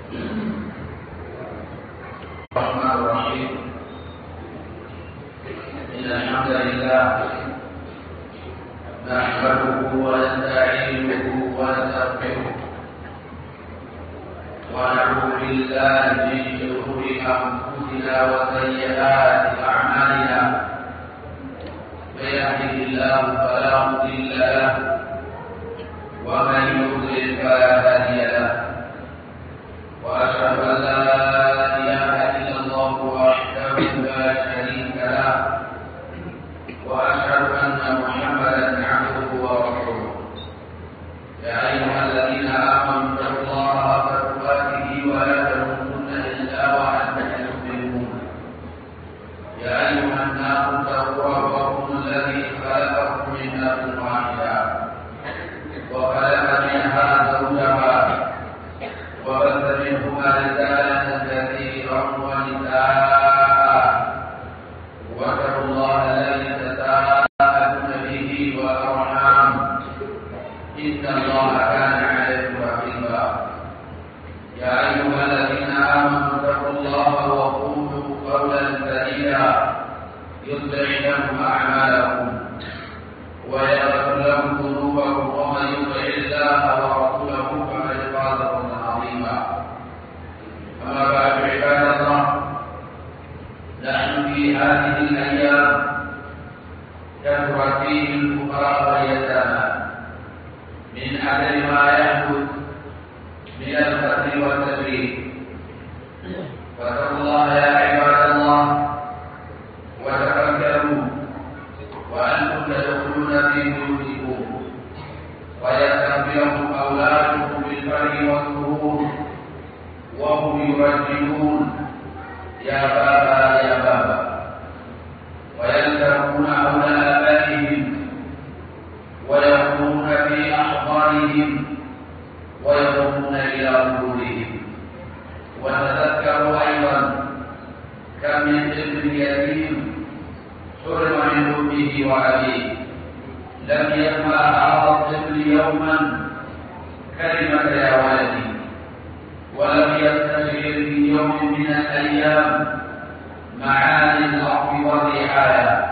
الرحمن الرحيم إن الحمد لله نحمده ونستعينه ونستغفره ونعوذ بالله من شرور أنفسنا وسيئات أعمالنا من يهده الله فلا مضل له ومن يضلل فلا هادي له وأشهد أن لا إله إلا الله وحده لا شريك له وأشهد أن محمدا عبده ورسوله يا أيها الذين آمنوا اتقوا الله حق تقاته ولا تموتن إلا وأنتم مسلمون يا أيها الناس اتقوا ربكم الذي خلقكم من نفس واحدة وخلق منها زوجها وبث منهما رجالا كثيرا ونساء واتقوا الله الذي تساءلون به والارحام ان الله كان عليكم رقيبا يا ايها الذين امنوا اتقوا الله وقولوا قولا سديدا يصلح لكم اعمالكم ويغفر لكم ذنوبكم ومن يطع الله ورسوله فقد فاز فوزا عظيما اما بعد عباد الله نحن في هذه الايام كثر فيه الفقراء واليتامى من اجل ما يحدث من القتل والتبريد فاتقوا الله يا عباد الله وتفكروا وأنتم تدخلون في بيوتكم ويستقبلكم أولادكم بالفرح والسرور وهم يرجلون يا بابا يا بابا ويلتقون حول آبائهم ويقومون في أحضانهم ويقومون إلى قبورهم وتذكروا أيضا كم من طفل يتيم حرم من امه وابيه لم يسمع هذا الطفل يوما كلمه يا ولدي ولم يستشعر في يوم من الايام معاني الارض والرعايه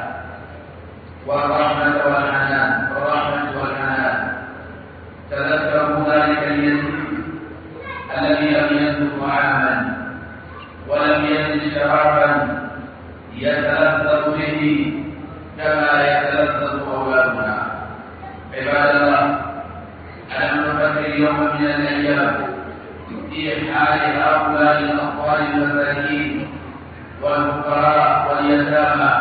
والرحمه والحنان والرحمه والحنان تذكروا ذلك اليتيم الذي لم يسلك عاما ولم يزد شرفا يتلذذ به كما يتلذذ اولادنا عباد الله الم نفكر يوما من الايام في حال هؤلاء الاطفال المساكين والفقراء واليتامى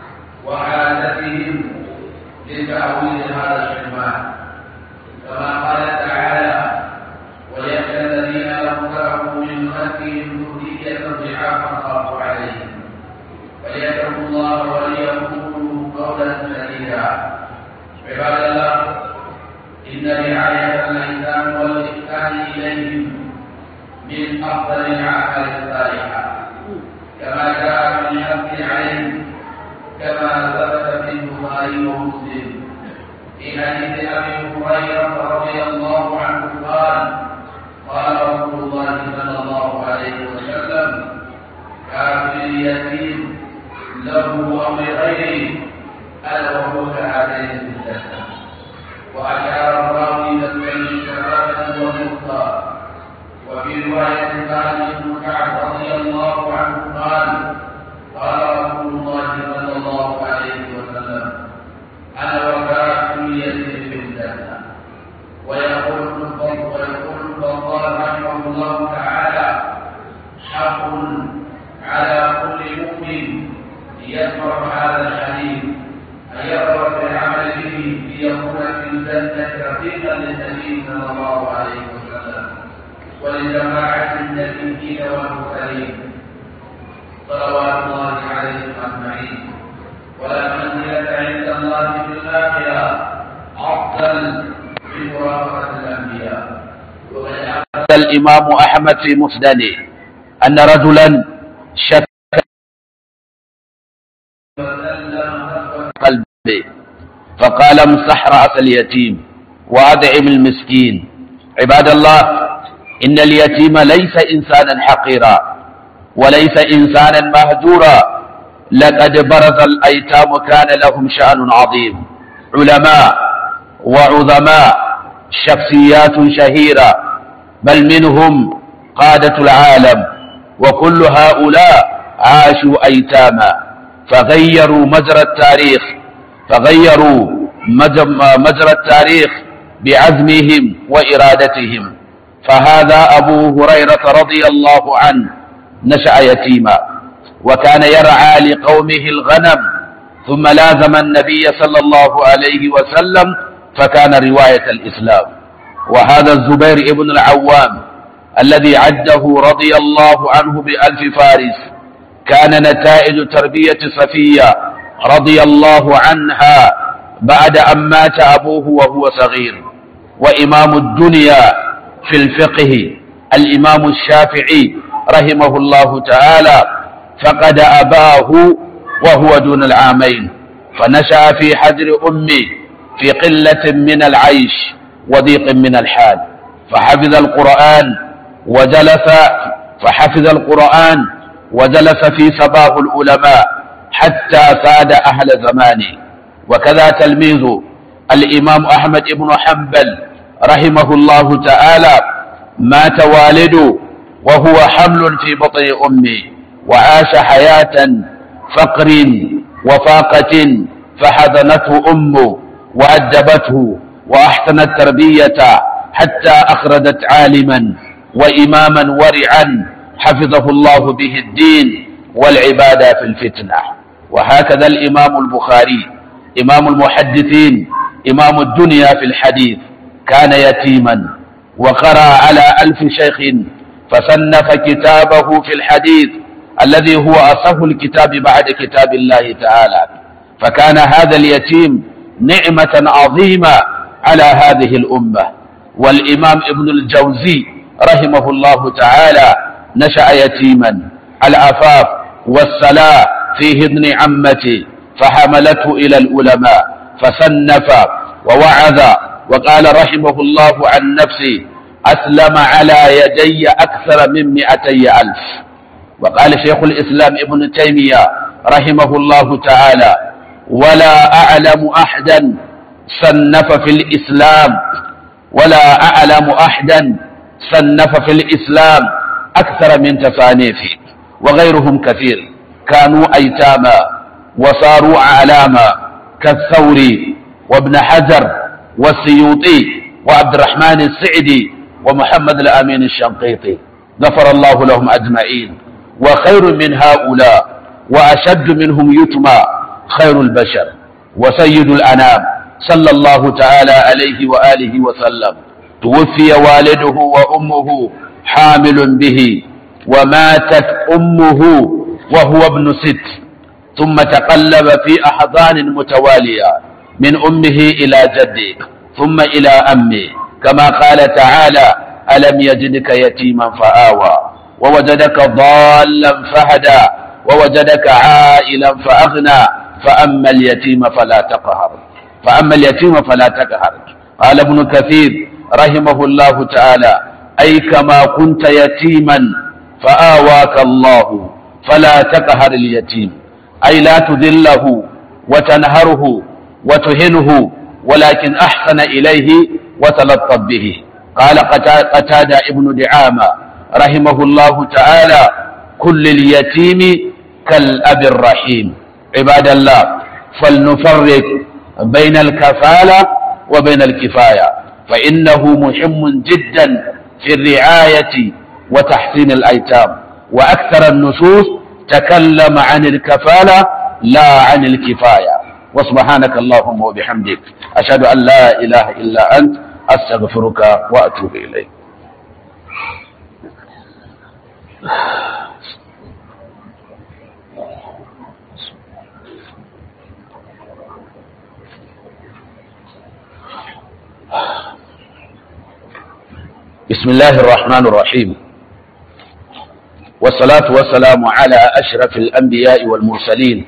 وحاجتهم لتعويض هذا الحرمان كما قال تعالى ويخشى الذين لو تركوا من خلفهم ذريه ضعافا خافوا عليهم فليتقوا الله وليقولوا قولا سديدا عباد الله ان رعايه الايتام والاحسان اليهم من افضل الاعمال الصالحه كما جاء في الحث عليه كما ثبت في البخاري ومسلم في حديث ابي هريره رضي الله عنه قال قال رسول الله صلى الله عليه وسلم كافر اليتيم له أو لغيره ألا وهو كهاتين في الجنة وأشار الراوي إلى البين شبابا ومخطى وفي رواية قال ابن كعب رضي الله عنه قال قال رسول الله صلى الله عليه وسلم أنا وكافر اليتيم في الجنة ويقول ابن الفضل ويقول الفضال رحمه الله تعالى حق على كل مؤمن يسمع هذا الحديث أن يقرأ في العمل به ليكون في الجنة رفيقا للنبي صلى الله عليه وسلم ولجماعة النبيين والمرسلين صلوات الله عليهم أجمعين ولا منزلة عند الله في الآخرة أفضل من مرافقة الأنبياء الإمام أحمد في مسنده أن رجلا شك قلبه فقال امسح رأس اليتيم وأدعم المسكين عباد الله إن اليتيم ليس إنسانا حقيرا وليس إنسانا مهجورا لقد برز الأيتام كان لهم شأن عظيم علماء وعظماء شخصيات شهيرة بل منهم قادة العالم وكل هؤلاء عاشوا أيتاما فغيروا مجرى التاريخ فغيروا مجرى التاريخ بعزمهم وإرادتهم فهذا أبو هريرة رضي الله عنه نشأ يتيما وكان يرعى لقومه الغنم ثم لازم النبي صلى الله عليه وسلم فكان رواية الإسلام وهذا الزبير ابن العوام الذي عده رضي الله عنه بألف فارس كان نتائج تربية صفية رضي الله عنها بعد أن مات أبوه وهو صغير وإمام الدنيا في الفقه الإمام الشافعي رحمه الله تعالى فقد أباه وهو دون العامين فنشأ في حجر أمه في قلة من العيش وضيق من الحال فحفظ القرآن وجلس فحفظ القرآن وجلس في سباه العلماء حتى ساد أهل زمانه وكذا تلميذ الإمام أحمد بن حنبل رحمه الله تعالى مات والده وهو حمل في بطن أمه وعاش حياة فقر وفاقة فحضنته أمه وأدبته وأحسنت تربية حتى أخرجت عالما وإماما ورعا حفظه الله به الدين والعبادة في الفتنة وهكذا الإمام البخاري إمام المحدثين إمام الدنيا في الحديث كان يتيما وقرأ على ألف شيخ فصنف كتابه في الحديث الذي هو أصح الكتاب بعد كتاب الله تعالى فكان هذا اليتيم نعمة عظيمة على هذه الأمة والإمام ابن الجوزي رحمه الله تعالى نشأ يتيما العفاف والصلاة فيه ابن عمتي فحملته إلى العلماء فصنف ووعظ وقال رحمه الله عن نفسه أسلم على يدي أكثر من مئتي ألف وقال شيخ الإسلام ابن تيمية رحمه الله تعالى ولا أعلم أحدا صنف في الإسلام ولا أعلم أحدا صنف في الإسلام أكثر من تصانيفه وغيرهم كثير كانوا أيتاما وصاروا أعلاما كالثوري وابن حجر والسيوطي وعبد الرحمن السعدي ومحمد الأمين الشنقيطي غفر الله لهم أجمعين وخير من هؤلاء وأشد منهم يتمى خير البشر وسيد الأنام صلى الله تعالى عليه وآله وسلم توفي والده وأمه حامل به وماتت أمه وهو ابن ست ثم تقلب في أحضان متوالية من أمه إلى جده ثم إلى أمه كما قال تعالى ألم يجدك يتيما فآوى ووجدك ضالا فهدى ووجدك عائلا فأغنى فأما اليتيم فلا تقهر فأما اليتيم فلا تقهر قال ابن كثير رحمه الله تعالى أي كما كنت يتيما فآواك الله فلا تقهر اليتيم أي لا تذله وتنهره وتهنه ولكن أحسن إليه وتلطف به قال قتادة ابن دعامة رحمه الله تعالى كل اليتيم كالأب الرحيم عباد الله فلنفرق بين الكفالة وبين الكفاية فإنه مهم جدا في الرعاية وتحسين الأيتام وأكثر النصوص تكلم عن الكفالة لا عن الكفاية وسبحانك اللهم وبحمدك أشهد أن لا إله إلا أنت أستغفرك وأتوب إليك بسم الله الرحمن الرحيم والصلاة والسلام على أشرف الأنبياء والمرسلين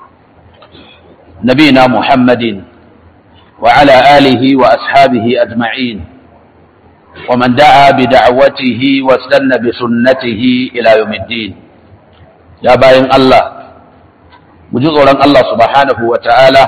نبينا محمد وعلى آله وأصحابه أجمعين ومن دعا بدعوته واستنى بسنته إلى يوم الدين يا باين الله مجزء الله سبحانه وتعالى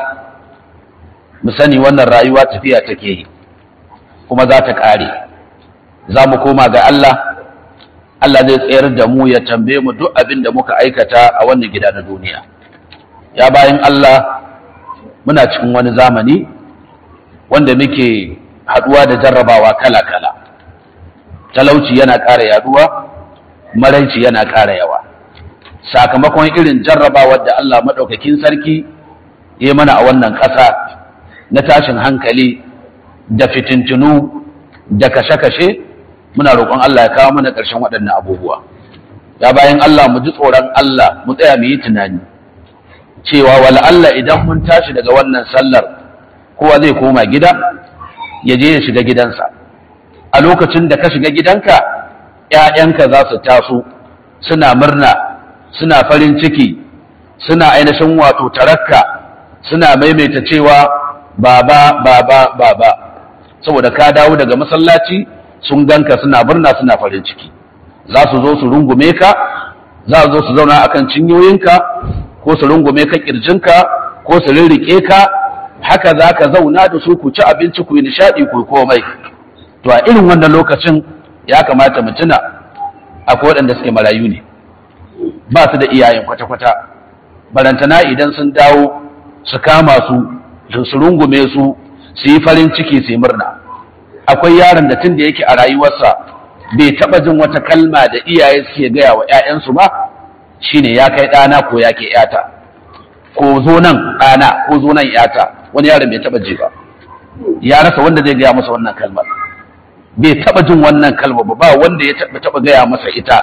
musani wannan rayuwa tafiya take yi kuma za ta ƙare za mu koma ga Allah Allah zai tsayar da mu ya tambaye mu duk abin da muka aikata a wannan gida na duniya ya bayan Allah muna cikin wani zamani wanda muke haɗuwa da jarrabawa kala-kala talauci yana ƙara yaduwa maraici yana ƙara yawa sakamakon irin jarrabawar da Allah maɗaukakin sarki ya mana a wannan ƙasa na tashin hankali da fitintunu da kashe-kashe muna roƙon Allah ya kawo mana ƙarshen waɗannan abubuwa ya bayan Allah mu ji tsoron Allah mu tsaya mu yi tunani cewa wala Allah idan mun tashi daga wannan sallar kowa zai koma gida ya je ya shiga gidansa a lokacin da ka shiga gidanka ‘ya'yanka za su taso suna murna suna farin ciki suna ainihin wato tarakka suna maimaita cewa baba baba baba saboda ka dawo daga masallaci sun ganka suna murna suna farin ciki za su zo su rungume ka za su zo su zauna akan cinyoyinka ko su rungume ka kirjinka ko su rirrike ka haka za ka zauna da su ku ci abinci ku yi nishaɗi ku komai to a irin wannan lokacin ya kamata mu tuna akwai waɗanda suke marayu ne ba su da iyayen kwata-kwata barantana idan sun dawo su kama su su rungume su su yi farin ciki su yi murna akwai yaron da tun da yake a rayuwarsa bai taɓa jin wata kalma da iyaye suke gaya wa 'ya'yansu ba shine ya kai ɗana ko ya ke 'yata ko zo nan ɗana ko zo nan 'yata wani yaron bai taɓa ji ba ya rasa wanda zai gaya masa wannan kalmar bai taɓa jin wannan kalmar ba ba wanda ya taɓa gaya masa ita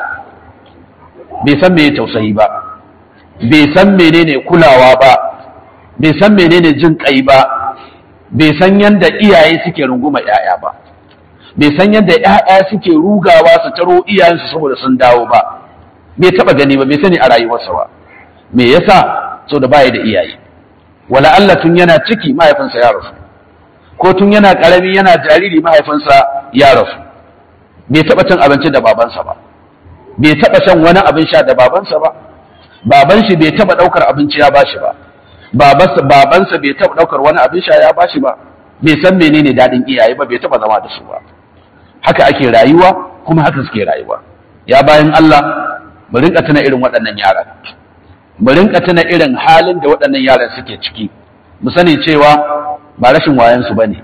bai san me tausayi ba bai san menene kulawa ba bai san menene jin kai ba bai san yadda iyaye suke runguma 'ya'ya ba bai san yadda 'ya'ya suke rugawa su taro iyayensu saboda sun dawo ba bai taba gani ba bai sani a rayuwarsa ba me yasa so da baya da iyaye wala Allah tun yana ciki mahaifinsa ya rasu ko tun yana karami yana jariri mahaifinsa ya rasu bai taba cin abinci da babansa ba bai taba shan wani abin sha da babansa ba baban shi bai taba daukar abinci ya bashi ba babansa bai taɓa ɗaukar wani abin sha ya bashi ba bai san menene daɗin iyaye ba bai taɓa zama da su ba haka ake rayuwa kuma haka suke rayuwa ya bayan Allah mu rinka tuna irin waɗannan yaran mu rinka tuna irin halin da waɗannan yaran suke ciki mu sani cewa ba rashin wayansu bane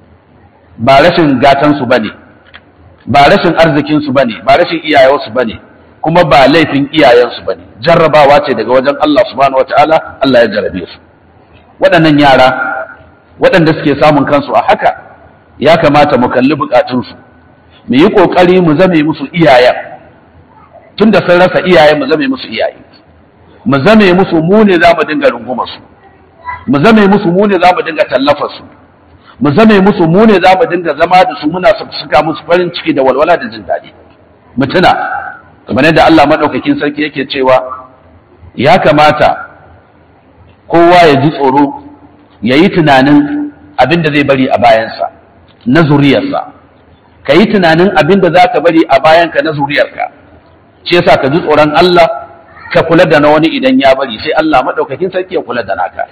ba rashin gatansu bane ba rashin arzikinsu bane ba rashin iyayensu bane kuma ba laifin iyayensu bane jarrabawa ce daga wajen Allah subhanahu wataala Allah ya jarrabe su waɗannan yara waɗanda suke samun kansu a haka ya kamata mu kalli bukatunsu mu yi ƙoƙari mu zame musu iyayen tun da sun rasa iyaye mu zame musu iyaye mu zame musu mu ne za mu dinga runguma su mu zame musu mu ne za mu dinga tallafa su mu zame musu mu ne za mu dinga zama da su muna suka musu farin ciki da walwala da jin daɗi mu tuna kamar yadda Allah maɗaukakin sarki yake cewa ya kamata kowa ya ji tsoro ya yi tunanin abin da zai bari a bayansa na zuriyarsa ka yi tunanin abin da za ka bari a bayanka na zuriyarka ce yasa ka ji tsoron Allah ka kula da na wani idan ya bari sai Allah maɗaukakin sarki ya kula da naka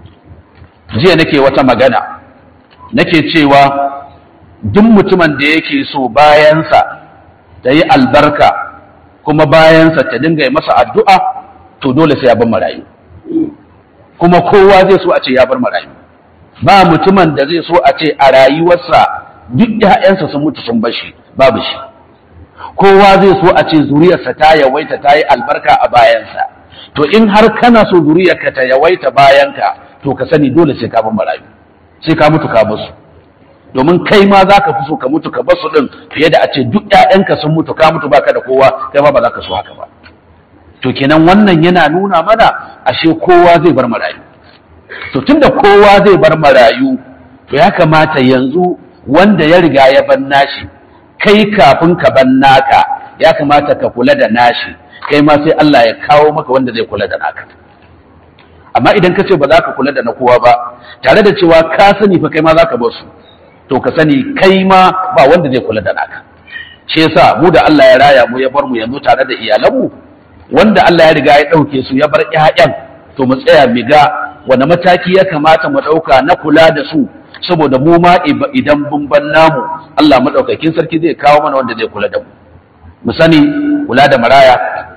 jiya nake wata magana nake cewa duk mutumin da yake so bayansa ta yi albarka kuma bayansa ta dinga yi masa addu'a to dole sai ya bar marayu kuma kowa zai so a ce ya bar marayu ba mutumin da zai so a ce a rayuwarsa duk ‘ya'yansa sun mutu sun bashi babu shi kowa zai so a ce zuriyarsa ta yawaita ta yi albarka a bayansa to in har kana so zuriyarka ta yawaita bayanka to ka sani dole sai ka bar marayu sai ka mutu ka basu domin kai ma za ka fi so ka mutu ka basu din fiye da a ce duk ‘ya'yanka sun mutu ka mutu baka da kowa kai ma ba za ka so haka ba to kenan wannan yana nuna mana ashe kowa zai bar marayu to tunda kowa zai bar marayu to ya kamata yanzu wanda ya riga ya ban nashi kai kafin ka ban naka ya kamata ka kula da nashi kai ma sai Allah ya kawo maka wanda zai kula da naka amma idan ka ce ba za ka kula da na kowa ba tare da cewa ka sani fa kai ma za ka bar su to ka sani kai ma ba wanda zai kula da naka shi yasa mu da Allah ya raya mu ya bar mu yanzu tare da iyalanmu wanda Allah ya riga ya ɗauke su ya bar ƴaƴan to mu tsaya mu ga wani mataki ya kamata mu ɗauka na kula da su saboda mu ma idan mun ban namu Allah madaukakin sarki zai kawo mana wanda zai kula da mu mu sani kula da maraya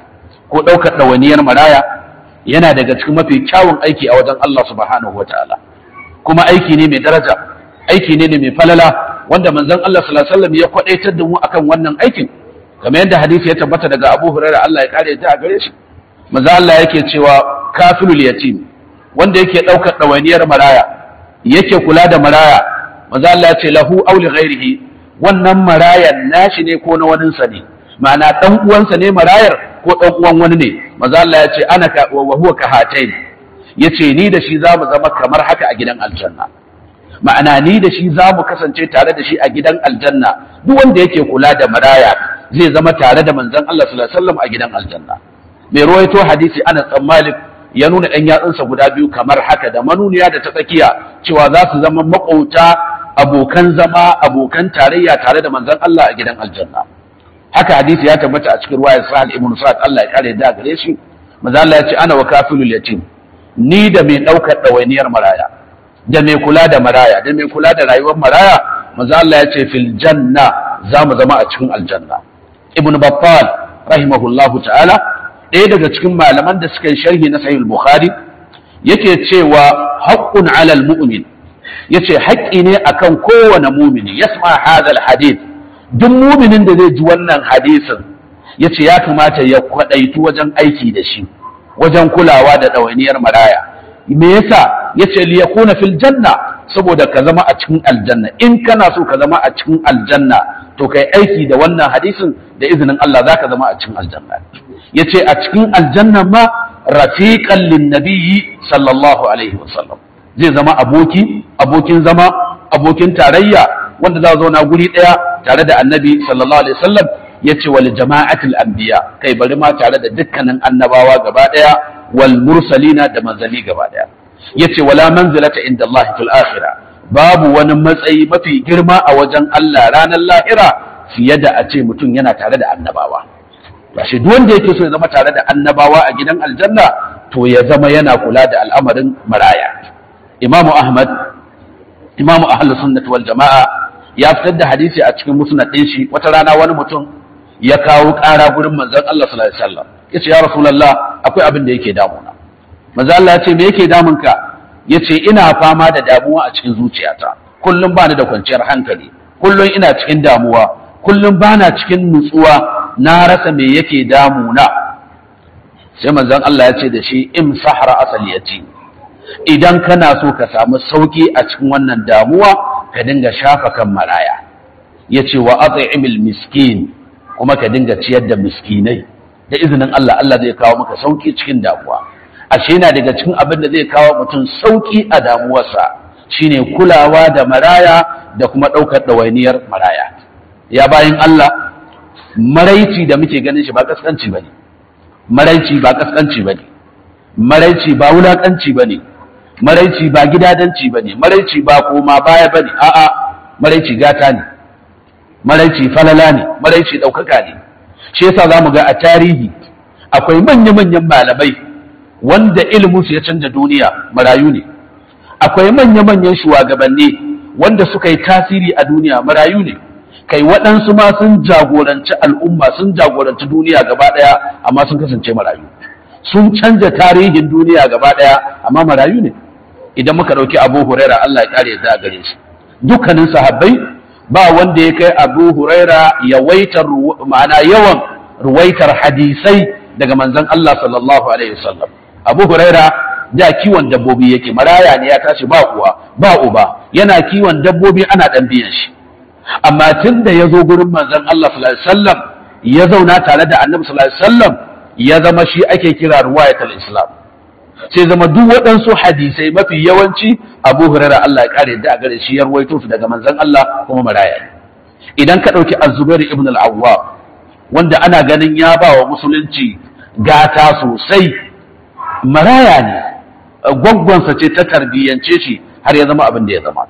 ko ɗaukar ɗawainiyar maraya yana daga cikin mafi kyawun aiki a wajen Allah subhanahu wataala kuma aiki ne mai daraja aiki ne mai falala wanda manzon Allah sallallahu alaihi wasallam ya kwadaitar da mu akan wannan aikin kamar yadda hadisi ya tabbata daga Abu Hurairah Allah ya kare ta a gare shi manzon Allah yake cewa kafilul yatim wanda yake daukar dawainiyar maraya yake kula da maraya manzon Allah ya ce lahu aw li ghairihi wannan marayan nashi ne ko na wani sa ne ma'ana dan uwansa ne marayar ko dan uwan wani ne manzon Allah ya ce ana ka wa huwa ka hatain yace ni da shi za mu zama kamar haka a gidan aljanna ma'ana ni da shi za mu kasance tare da shi a gidan aljanna duk wanda yake kula da maraya zai zama tare da manzon Allah sallallahu alaihi wasallam a gidan aljanna mai ruwaito hadisi Anas bin Malik ya nuna ɗan yatsunsa guda biyu kamar haka da manuniya da ta tsakiya cewa za su zama makauta abokan zama abokan tarayya tare da manzon Allah a gidan aljanna haka hadisi ya tabbata a cikin ruwayar Sahal ibn Sa'ad Allah ya kare da gare shi manzon Allah ya ce ana wa kafilul yatim ni da mai ɗaukar ɗawainiyar maraya da mai kula da maraya da mai kula da rayuwar maraya manzo Allah ya ce fil janna za mu zama a cikin aljanna ibn battal rahimahullahu ta'ala ɗaya daga cikin malaman da suka yi sharhi na sahih bukhari yake cewa haqqun 'ala al-mu'min yace haƙƙi ne akan kowane mumini yasma hadha al-hadith duk muminin da zai ji wannan hadisin yace ya kamata ya kwadaitu wajen aiki da shi wajen kulawa da ɗawainiyar maraya me yasa yace li yakuna fil janna saboda ka zama a cikin aljanna in kana so ka zama a cikin aljanna to kai aiki da wannan hadisin da izinin Allah zaka zama a cikin aljanna yace a cikin aljanna ma rafiqan lin nabiyyi sallallahu alaihi wasallam zai zama aboki abokin zama abokin tarayya wanda za zauna guri daya tare da annabi sallallahu alaihi wasallam yace wal jama'atul anbiya kai bari ma tare da dukkanin annabawa gaba daya wal mursalina da manzali gaba daya yace wala manzilata inda Allah fil akhirah babu wani matsayi mafi girma a wajen Allah ranar lahira fiye da a ce mutum yana tare da annabawa shi duk wanda yake so ya zama tare da annabawa a gidan aljanna to ya zama yana kula da al'amarin maraya imamu ahmad imamu ahlus sunnah wal jama'a ya fitar da hadisi a cikin musnad din shi wata rana wani mutum ya kawo ƙara gurin manzon Allah sallallahu alaihi wasallam yace ya rasulullah akwai abin da yake damuna manzon Allah ya ce me yake damunka yace ina fama da damuwa a cikin zuciyata kullum bani da kwanciyar hankali kullum ina cikin damuwa kullum bana cikin nutsuwa na rasa me yake damuna sai manzon Allah ya ce da shi im sahara asaliyati idan kana so ka samu sauki a cikin wannan damuwa ka dinga shafa kan maraya yace wa at'imil miskin kuma ka dinga ciyar da miskinai da izinin Allah Allah zai kawo maka sauki cikin damuwa ashe yana daga cikin abin da zai kawo mutum sauki a damuwarsa shine kulawa da maraya da kuma ɗaukar ɗawainiyar maraya ya bayan Allah maraici da muke ganin shi ba kaskanci ba ne maraici ba kaskanci ba ne maraici ba wulakanci ba ne maraici ba gidadanci ba ne maraici ba koma baya ba ne a'a maraici gata ne maraici falala ne maraici ɗaukaka ne shi yasa za mu ga a tarihi akwai manya-manyan malamai wanda iliminsu ya canza duniya marayu ne akwai manya-manyan shugabanni wanda suka yi tasiri a duniya marayu ne kai waɗansu ma sun jagoranci al'umma sun jagoranci duniya gaba ɗaya amma sun kasance marayu sun canza tarihin duniya gaba ɗaya amma marayu ne idan muka ɗauki abu huraira Allah ya ƙare ya gare shi dukkanin sahabbai ba wanda ya kai abu huraira yawaitar ma'ana yawan ruwaitar hadisai daga manzon Allah sallallahu alaihi wasallam abu huraira da kiwon dabbobi yake maraya ne ya tashi ba uwa ba uba yana kiwon dabbobi ana dan biyan shi amma tun da ya zo gurin manzon Allah sallallahu alaihi wasallam ya zauna tare da annabi sallallahu alaihi wasallam ya zama shi ake kira ruwayatul islam sai zama duk waɗansu hadisai mafi yawanci abu huraira Allah ya kare da gare shi ya ruwaito su daga manzon Allah kuma maraya ne idan ka ɗauki az-zubair ibn al-awwab wanda ana ganin ya ba wa musulunci gata sosai maraya ne gwaggwansa ce ta tarbiyyance shi har ya zama abin da ya zama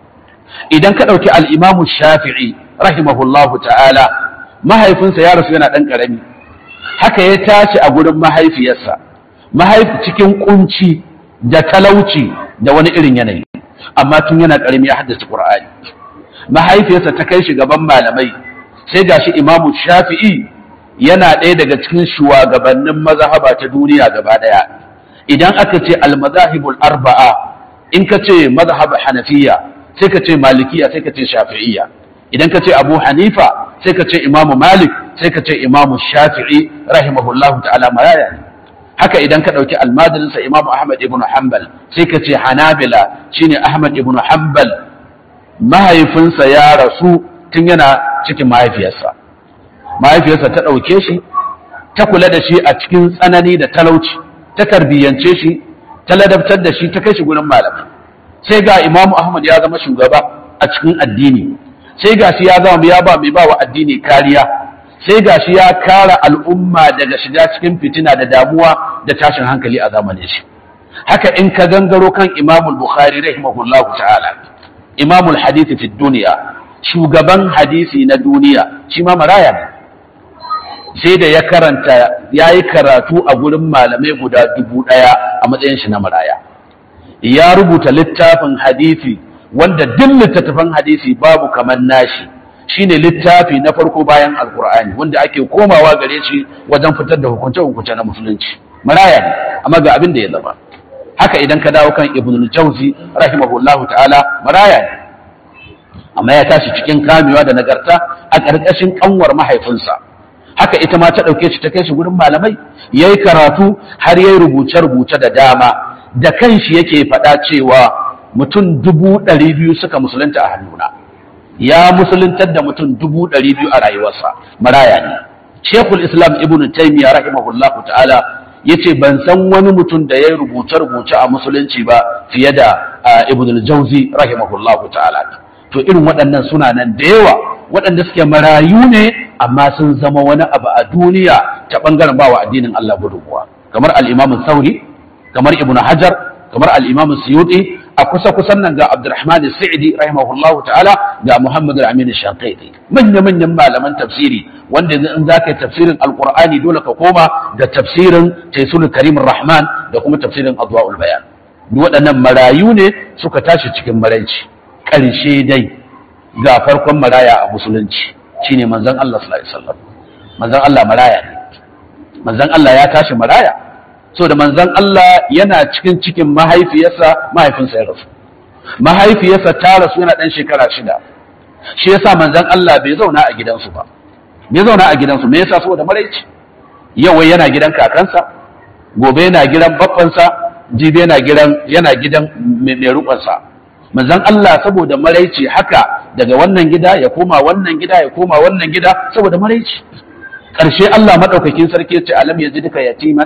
idan ka ɗauki al'imamu shafi'i rahimahullahu ta'ala mahaifinsa ya rasu yana ɗan ƙarami haka ya tashi a gurin mahaifiyarsa mahaifi cikin kunci da talauci da wani irin yanayi amma tun yana ƙarami ya haddace ƙur'ani mahaifiyarsa ta kai shi gaban malamai sai gashi imamu shafi'i yana ɗaya daga cikin shugabannin mazhaba ta duniya gaba ɗaya idan aka ce almazahibul arba'a in ka ce mazhab hanafiya sai ka ce malikiya sai ka ce shafi'iyya idan ka ce abu hanifa sai ka ce imamu malik sai ka ce imamu shafi'i rahimahullahu ta'ala maraya ne haka idan ka ɗauki almajirinsa imamu ahmad ibn hanbal sai ka ce hanabila shine ahmad ibn hanbal mahaifinsa ya rasu tun yana cikin mahaifiyarsa mahaifiyarsa ta ɗauke shi ta kula da shi a cikin tsanani da talauci ta tarbiyyance shi ta ladabtar da shi ta kai shi gurin malamai sai ga imamu ahmad ya zama shugaba a cikin addini sai ga shi ya zama ya ba mai ba wa addini kariya sai ga shi ya kara al'umma daga shiga cikin fitina da damuwa da tashin hankali a zamanin shi haka in ka gangaro kan imamul bukhari rahimahullahu ta'ala imamul hadisi fi duniya shugaban hadisi na duniya shi ma maraya ne sai da ya karanta ya yi karatu a gurin malamai guda dubu ɗaya a matsayin shi na maraya ya rubuta littafin hadisi wanda duk littattafan hadisi babu kamar nashi shine littafi na farko bayan alkur'ani wanda ake komawa gare shi wajen fitar da hukunce-hukunce na musulunci maraya ne amma ga abin da ya zama haka idan ka dawo kan ibn al-jawzi rahimahullahu ta'ala maraya ne amma ya tashi cikin kamewa da nagarta a ƙarƙashin ƙanwar mahaifinsa haka ita ma ta ɗauke shi ta kai shi gurin malamai ya yi karatu har ya yi rubuce-rubuce da dama da kanshi yake faɗa cewa mutum dubu ɗari biyu suka musulunta a hannuna ya musuluntar da mutum dubu ɗari biyu a rayuwarsa maraya ne shekul islam ibn taimiyya rahimahullahu ta'ala ya ce ban san wani mutum da ya yi rubuce-rubuce a musulunci ba fiye da ibn al-jauzi rahimahullahu ta'ala to irin waɗannan suna nan da yawa waɗanda suke marayu ne amma sun zama wani abu a duniya ta ɓangaren bawa addinin Allah gudunmuwa kamar al'imamin sauri kamar ibn hajar kamar al'imamin suyuti a kusa kusan nan ga abdurrahman sa'idi rahimahullah ta'ala ga muhammad al-amin shaqiqi manya manyan malaman tafsiri wanda in za ka yi tafsirin alqur'ani dole ka koma da tafsirin taisul karim rahman da kuma tafsirin adwaul bayan duk waɗannan marayu ne suka tashi cikin maraici ƙarshe dai ga farkon maraya a musulunci shine manzon Allah sallallahu alaihi wasallam manzon Allah maraya ne manzon Allah ya tashi maraya so da manzon Allah yana cikin cikin mahaifiyarsa mahaifinsa ya rasu mahaifiyarsa ta rasu yana dan shekara shida shi yasa manzon Allah bai zauna a gidansu ba bai zauna a gidansu me yasa saboda maraici yau yana gidan kakansa gobe yana gidan baffansa jibi yana gidan yana gidan mai rukunsa manzon Allah saboda maraici haka daga wannan gida ya koma wannan gida ya koma wannan gida saboda maraici ƙarshe Allah madaukakin sarki ya ce alam duka yatiman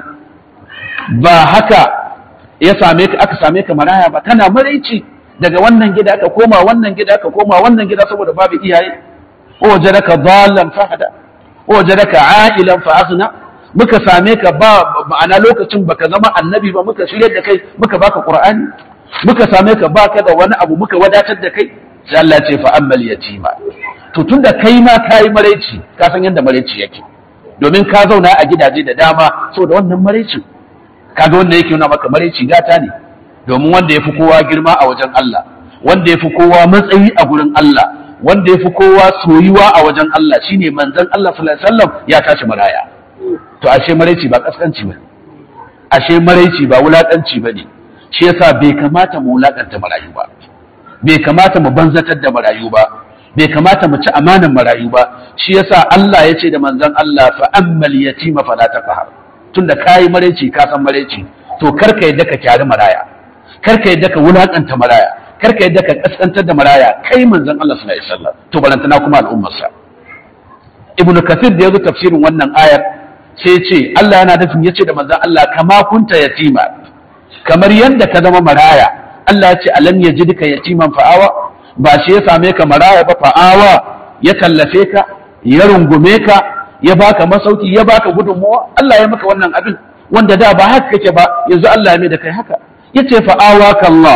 ba haka ya same ka aka same ka maraya ba kana maraici daga wannan gida ka koma wannan gida ka koma wannan gida saboda babu iyaye o wajadaka dhallan fahada o wajadaka a'ilan fa aghna muka same ka ba ma'ana lokacin baka zama annabi ba muka shirye da kai muka baka qur'ani muka same ka baka da wani abu muka wadatar da kai sai Allah ce fa ammal yatima to tunda kai ma kai maraici ka san yadda maraici yake domin ka zauna a gidaje da dama saboda wannan maraici kaga wanda yake nuna maka maraici gata ne domin wanda yafi kowa girma a wajen Allah wanda yafi kowa matsayi a gurin Allah wanda yafi kowa soyuwa a wajen Allah shine manzon Allah sallallahu alaihi wasallam ya tashi maraya to ashe maraici ba kaskanci ba ashe maraici ba wulakanci bane shi yasa bai kamata mu wulakanta marayu ba bai kamata mu banzatar da marayu ba bai kamata mu ci amanan marayu ba shi yasa Allah ya ce da manzon Allah fa ammal yatima fala taqhar tunda kayi maraici ka san maraici to karka yadda ka kyari maraya karka yadda ka wulakanta maraya karka yadda ka kaskantar da maraya kai manzon Allah sallallahu alaihi wasallam to balantana kuma al'ummarsa ibnu kathir da yazo tafsirin wannan ayar sai ce Allah yana nufin yace da manzon Allah kama kunta yatima kamar yadda ka zama maraya Allah ya ce alam yajidka yatiman fa'awa ba shi ya same ka maraya ba fa'awa ya tallafe ka ya rungume ka ya baka masauki ya baka gudunmuwa Allah ya maka wannan abin wanda da ba haka kake ba yanzu Allah ya mai da kai haka yace fa'awa ka Allah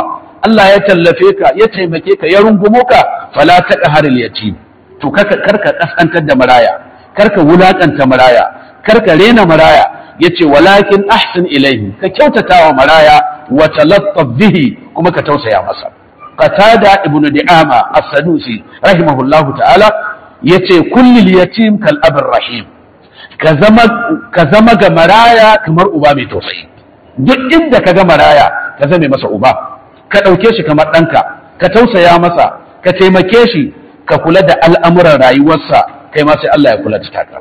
Allah ya tallafe ka ya taimake ka ya rungumo ka fala taqharil yatim to karka karka kasantar da maraya karka wulakanta maraya karka rena maraya yace walakin ahsin ilaihi ka kyautata wa maraya wa talattaf bihi kuma ka tausaya masa qatada ibn di'ama as-sadusi rahimahullahu ta'ala yace kullil yatim kal abir rahim ka zama ka zama ga maraya kamar uba mai tausayi duk inda ka ga maraya ka zame masa uba ka ɗauke shi kamar ɗanka ka tausaya masa ka taimake shi ka kula da al'amuran rayuwarsa kai ma sai Allah ya kula da taka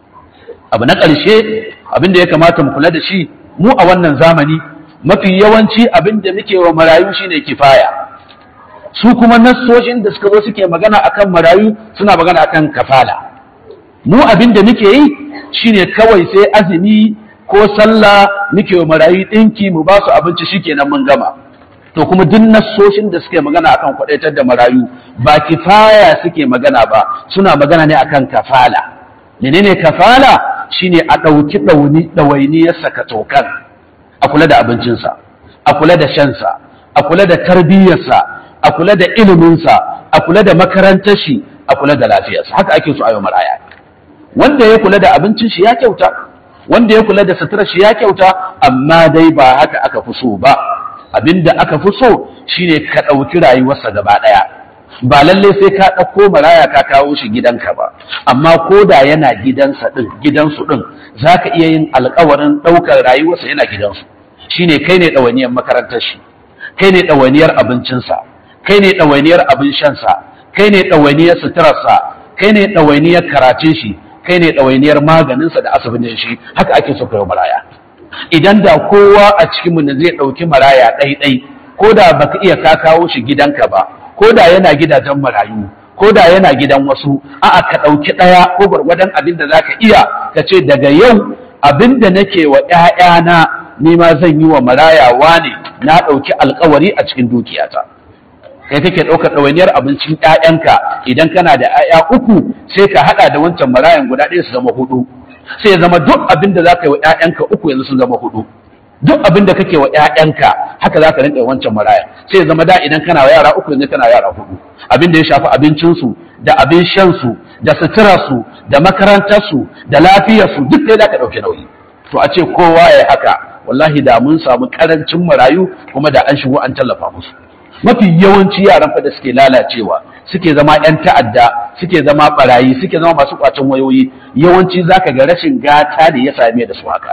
abu na ƙarshe abin da ya kamata mu kula da shi mu a wannan zamani mafi yawanci abin da muke wa marayu shine kifaya su kuma nassoshin da suka zo suke magana akan marayu suna magana akan kafala mu abin da muke yi shine kawai sai azumi ko sallah muke wa marayu ɗinki mu ba su abinci shikenan mun gama to kuma duk nassoshin da suke magana akan kwadaitar da marayu ba kifaya suke magana ba suna magana ne akan kafala menene kafala shine a ɗauki ɗawainiyarsa ka tokan a kula da abincinsa a kula da shansa a kula da tarbiyyarsa a kula da iliminsa a kula da makarantar shi a kula da lafiyarsa haka ake so a yi maraya wanda ya kula da abincin shi ya kyauta wanda ya kula da suturar shi ya kyauta amma dai ba haka aka fi so ba abinda aka fi so shine ka ɗauki rayuwarsa gaba ɗaya ba lalle sai ka ɗauko maraya ka kawo shi gidanka ba amma ko da yana gidansa ɗin gidansu ɗin za ka iya yin alkawarin ɗaukar rayuwarsa yana gidansu shine kai ne ɗawainiyar makarantar shi kai ne ɗawainiyar abincinsa kai ne ɗawainiyar abin shansa kai ne ɗawainiyar suturarsa kai ne ɗawainiyar karatun shi kai ne ɗawainiyar maganinsa da asibitin shi haka ake so kai maraya idan da kowa a cikinmu ne zai ɗauki maraya ɗai-ɗai ko da baka iya ka kawo shi gidanka ba ko da yana gidajen marayu ko da yana gidan wasu a'a ka ɗauki ɗaya ko gwargwadon abin da zaka iya ka ce daga yau abin da nake wa ‘ya'yana ni ma zan yi wa maraya wane na ɗauki alkawari a cikin dukiyata kai kake ɗaukar ɗawainiyar abincin ‘ya'yanka idan kana da ‘ya'ya uku sai ka haɗa da wancan marayan guda ɗaya su zama hudu sai ya zama duk abin da za ka yi wa ‘ya'yanka uku yanzu sun zama hudu duk abin da kake wa ‘ya'yanka haka za ka rinƙa wancan maraya sai ya zama da idan kana wa yara uku yanzu kana yara hudu abin da ya shafi abincinsu da abin shansu da suturarsu da makarantarsu da lafiyarsu duk dai za ka ɗauki nauyi to a ce kowa ya haka wallahi da mun samu ƙarancin marayu kuma da an shigo an tallafa musu mafi yawanci yaran fa da suke lalacewa suke zama 'yan ta'adda suke zama barayi suke zama masu kwacin wayoyi yawanci zaka ga rashin gata da ya same da su haka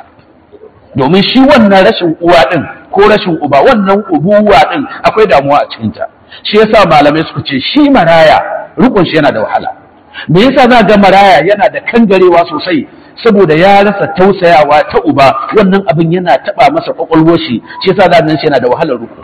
domin shi wannan rashin uwa din ko rashin uba wannan ubuwa din akwai damuwa a cikinta shi yasa malamai suka ce shi maraya rukun shi yana da wahala me yasa za ga maraya yana da kangarewa sosai saboda ya rasa tausayawa ta uba wannan abin yana taba masa kwakwalwar shi shi yasa za ga shi yana da wahalar ruku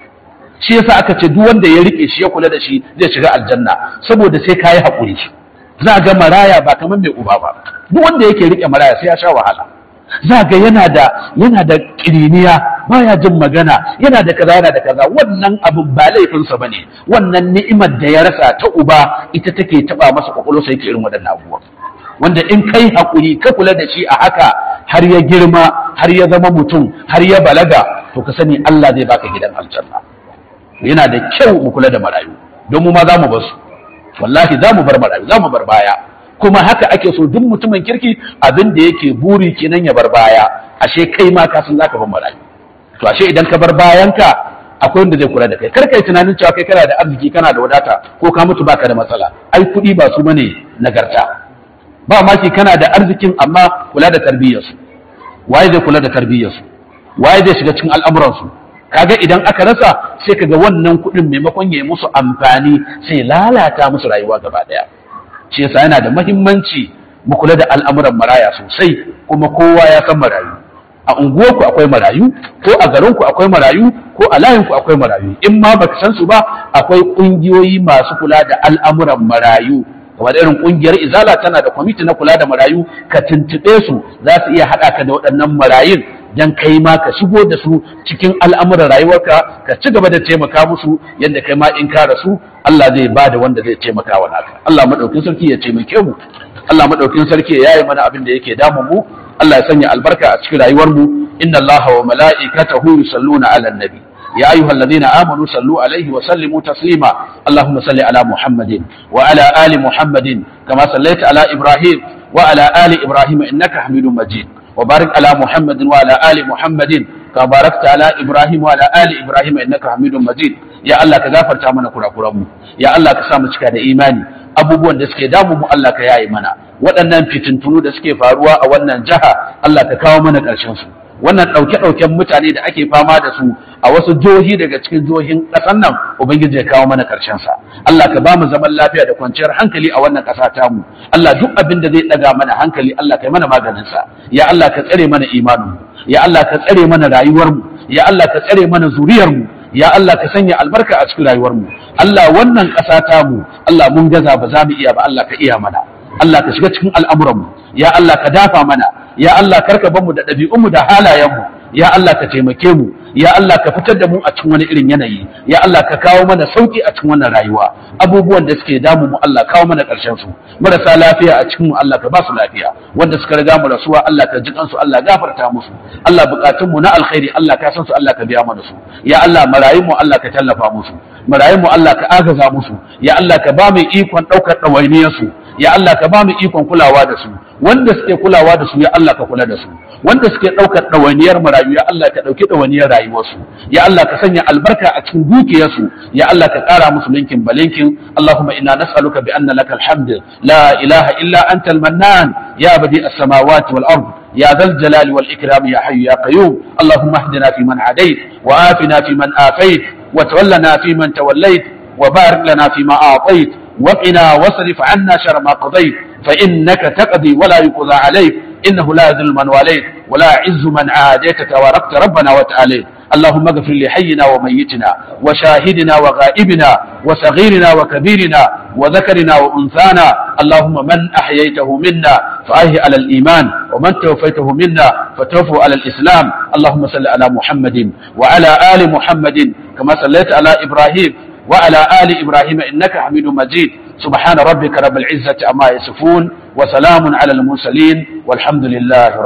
shi yasa aka ce duk wanda ya rike shi ya kula da shi zai shiga aljanna saboda sai kayi hakuri za ga maraya ba kamar mai uba ba duk wanda yake rike maraya sai ya sha wahala za ga yana da yana da kiriniya baya jin magana yana da kaza yana da kaza wannan abin ba laifinsa bane wannan ni'imar da ya rasa ta uba ita take taba masa kwakwalwarsa yake irin waɗannan abubuwa wanda in kai hakuri ka kula da shi a haka har ya girma har ya zama mutum har ya balaga to ka sani Allah zai baka gidan aljanna yana da kyau mu kula da marayu don mu ma za mu bar su wallahi za mu bar marayu za mu bar baya kuma haka ake so duk mutumin kirki abin da yake buri kenan ya bar baya ashe kai ma ka san zaka bar marayu to ashe idan ka bar bayanka akwai wanda zai kula da kai kar kai tunanin cewa kai kana da arziki kana da wadata ko ka mutu baka da matsala ai kuɗi ba su bane nagarta ba maki kana da arzikin amma kula da tarbiyyarsu waye zai kula da tarbiyyarsu waye zai shiga cikin al'amuransu kaga idan aka rasa sai kaga wannan kuɗin maimakon ya yi musu amfani sai lalata musu rayuwa gaba ɗaya shi yasa yana da mahimmanci mu kula da al'amuran maraya sosai kuma kowa ya san marayu a unguwarku akwai marayu ko a garinku akwai marayu ko a layinku akwai marayu in ma baka san su ba akwai ƙungiyoyi masu kula da al'amuran marayu kamar irin ƙungiyar izala tana da kwamiti na kula da marayu ka tuntuɓe su za su iya haɗa ka da waɗannan marayun dan kai ma ka shigo da su cikin al'amuran rayuwarka ka ci gaba da taimaka musu yadda kai ma in ka rasu Allah zai ba da wanda zai taimaka wa naka Allah madaukin sarki ya taimake mu Allah madaukin sarki ya yi mana abin da yake damu mu Allah ya sanya albarka a cikin rayuwar mu inna Allah wa mala'ikatahu yusalluna 'alan nabi يا أيها الذين آمنوا صلوا عليه وسلموا تسليما اللهم صل على محمد وعلى آل محمد كما صليت على إبراهيم وعلى آل إبراهيم إنك حميد مجيد وبارك على محمد وعلى آل محمد كما باركت على إبراهيم وعلى آل إبراهيم إنك حميد مجيد يا الله كغفر تامنا كرا كرامو يا الله كسامو cika da imani abubuwan da suke damu mu Allah ka yaye mana waɗannan fitintunu da suke faruwa a wannan jiha Allah ka kawo mana ƙarshen su wannan ɗauke-ɗauken mutane da ake fama da su a wasu jihohi daga cikin jihohin ƙasar nan ubangiji ya kawo mana ƙarshen sa Allah ka ba mu zaman lafiya da kwanciyar hankali a wannan ƙasa tamu Allah duk abin da zai ɗaga mana hankali Allah ka yi mana maganin sa ya Allah ka tsare mana imanin ya Allah ka tsare mana rayuwar mu ya Allah ka tsare mana zuriyar mu ya Allah ka sanya albarka a cikin rayuwar mu Allah wannan ƙasa tamu Allah mun gaza ba za mu iya ba Allah ka iya mana Allah ka shiga cikin al'amuran mu ya Allah ka dafa mana ya Allah karka bar mu da ɗabi'unmu da halayenmu ya Allah ka taimake mu ya Allah ka fitar da mu a cikin wani irin yanayi ya Allah ka kawo mana sauki a cikin wannan rayuwa abubuwan da suke damu mu Allah kawo mana ƙarshen su marasa lafiya a cikin mu Allah ka ba su lafiya wanda suka riga mu rasuwa Allah ka jikan su Allah gafarta musu Allah bukatun mu na alkhairi Allah ka san su Allah ka biya mana su ya Allah marayun mu Allah ka tallafa musu marayun mu Allah ka agaza musu ya Allah ka ba mu ikon ɗaukar ɗawainiyar su ya Allah ka ba mu ikon kulawa da su wanda suke kulawa da su ya Allah ka kula da su wanda suke ɗaukar ɗawainiyar marayu ya Allah ka ɗauki ɗawainiyar rayuwarsu ya Allah ka sanya albarka a cikin dukiyarsu ya Allah ka ƙara musu linkin balinkin Allahumma inna nas'aluka bi anna lakal hamd la ilaha illa anta al-mannan ya badi as-samawati wal ard يا ذا الجلال والإكرام يا حي يا قيوم اللهم اهدنا فيمن هديت وآفنا فيمن آفيت وتولنا فيمن توليت وبارك لنا فيما أعطيت وقنا واصرف عنا شر ما قضيت فإنك تقضي ولا يقضى عليك إنه لا يذل من واليت ولا يعز من عاديت تباركت ربنا وتعالى اللهم اغفر لحينا وميتنا وشاهدنا وغائبنا وصغيرنا وكبيرنا وذكرنا وأنثانا اللهم من أحييته منا فأهي على الإيمان ومن توفيته منا فتوفوا على الإسلام اللهم صل على محمد وعلى آل محمد كما صليت على إبراهيم وعلى آل إبراهيم إنك حميد مجيد سبحان ربك رب العزة عما يصفون وسلام على المرسلين والحمد لله